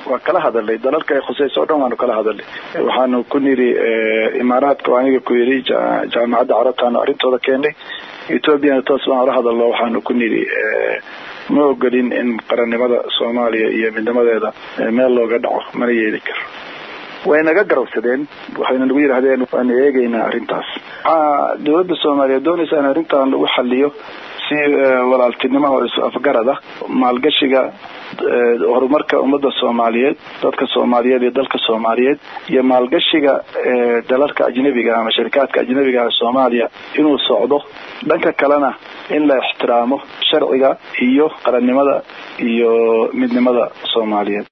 waa kala hadalnay dalalka ay khusayso o dhan waanu kala hadalnay waxaanu ku niri imaaraadka oo aniga ku yiri jaamacadda carabtaanu arrintooda keenay ethoobiana toos baan ula hadalno waxaanu ku niri ma ogolin in qarannimada soomaaliya iyo midnimadeeda meel looga dhaco mana yeeli karo way naga garabsadeen waxayna nagu yidhahdeen waanu eegaynaa arrintaas waxaa dowladda soomaaliya doonaysa in arrintan lagu xaliyo si walaaltinimo oo is afgarada maalgashiga horumarka ummadda soomaaliyeed dadka soomaaliyeed iyo dalka soomaaliyeed iyo maalgashiga dalalka ajnabiga ama sharikaadka ajnabiga ee soomaaliya inuu socdo dhanka kalena in la ixtiraamo sharciga iyo qarannimada iyo midnimada soomaaliyeed